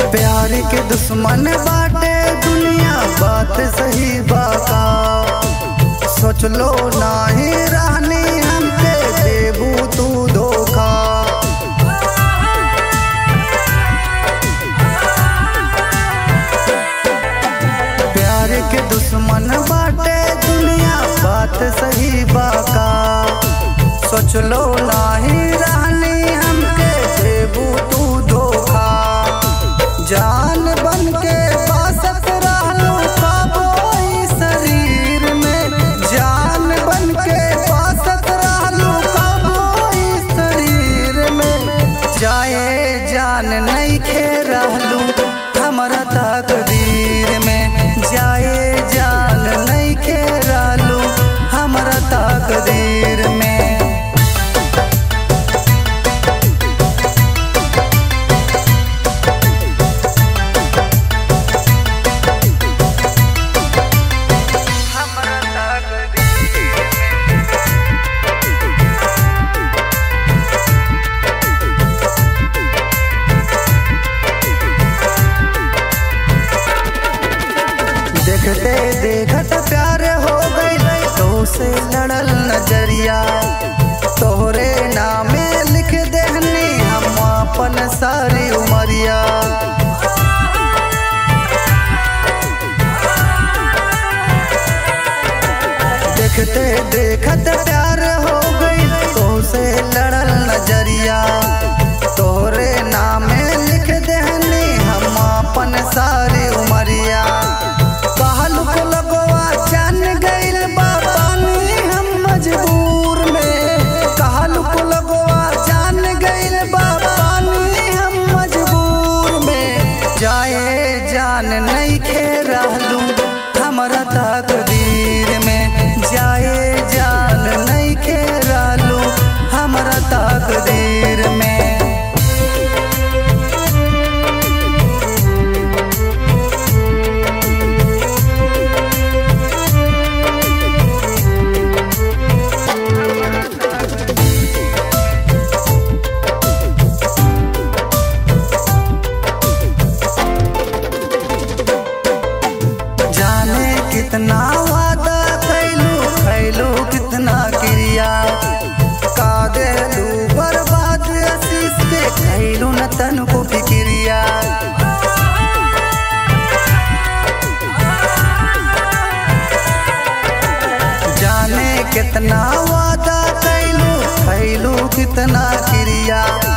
प्यार के दुश्मन बाटे दुनिया बात सही बाका सोच लो नाही रहनी हमके देबू तू धोखा प्यार के दुश्मन बाटे दुनिया बात सही बाका सोच लो नाही रहनी हमके देबू तू धोखा जान बन के बासत रहलू कबो ई शरीर में जान बन के बासत रहलू कबो ई शरीर में जाए जान नहीं खे रहलू हमरा तकदीर में जाए जान नहीं खे रहलू हमरा तकदीर में हमरा तकदीर देखते देखत प्यार हो गई तो से लड़ल नजरिया तोहरे नामे लिख देहनी हम अपन सारी उमरिया देखते देखत प्यार हो गई तो से लड़ल नजरिया तोहरे नामे लिख देहनी हम अपन सारी उमरिया कहलू को लगवा जान गइल बा पानी हम मजबूर में कहलू को लगवा जान गइल बा पानी हम मजबूर में जाए जान नहीं खे रहलू हमरा तकदीर में जाए जान नहीं खे रहलू हमरा तकदीर में जाने कितना वादा कैलू खैलू कितना क्रिया का देलू बर्बाद आशीष के खैलू न तन को फिक्रिया जाने कितना वादा कैलू खैलू कितना क्रिया